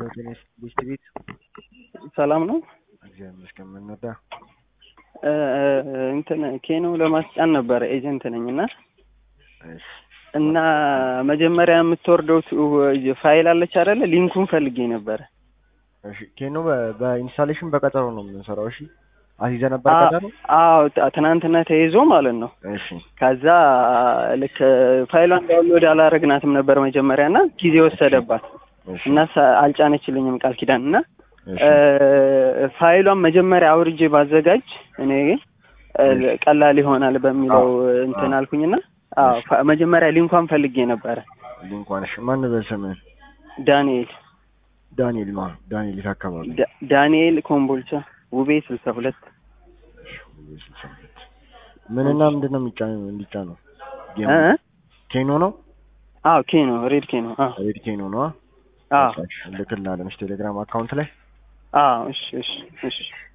ቴኒስ ሊስት ቤት ሰላም ነው። እግዚአብሔር ይመስገን። ምን ነዳ? እ እንትን ኬኖ ለማስጫን ነበረ ኤጀንት ነኝ እና እሺ እና መጀመሪያ የምትወርደው ቱ- ፋይል አለች አይደለ? ሊንኩን ፈልጌ ነበረ። እሺ ኬኖ በ- በኢንስታሌሽን በቀጠሮ ነው የምንሰራው። እሺ አስይዘ ነበር አ- ቀጠሮ። አዎ ት- ትናንትና ተይዞ ማለት ነው። እሺ ከዛ ልክ ፋይሏን ዳውንሎድ አላረግናትም ነበር መጀመሪያ እና ጊዜ ወሰደባት እሺ እና ሰ- አልጫነችልኝም ቃል ኪዳን እና እሺ እ፣ ፋይሏን መጀመሪያ አውርጄ ባዘጋጅ እኔ እ፣ ቀላል ይሆናል በሚለው እንትን አልኩኝና አዎ ፋ- መጀመሪያ ሊንኳን ፈልጌ ነበረ። ሊንኳን እሺ ማን በል ስምህን? ዳንኤል ዳንኤል ማ ዳንኤል የት አካባቢ? ዳ- ዳንኤል ኮምቦልቻ ውቤ ስልሳ ሁለት እሺ ሁለት ስልሳ ሁለት ምንና ምንድን ነው የሚጫነው እንዲጫነው? ጌሙ እ? ኬኖ ነው አዎ ኬኖ ሬድ ኬኖ አዎ ሬድ ኬኖ ነው። አዎ ልክልናለን። እሺ ቴሌግራም አካውንት ላይ አዎ እሺ እሺ እሺ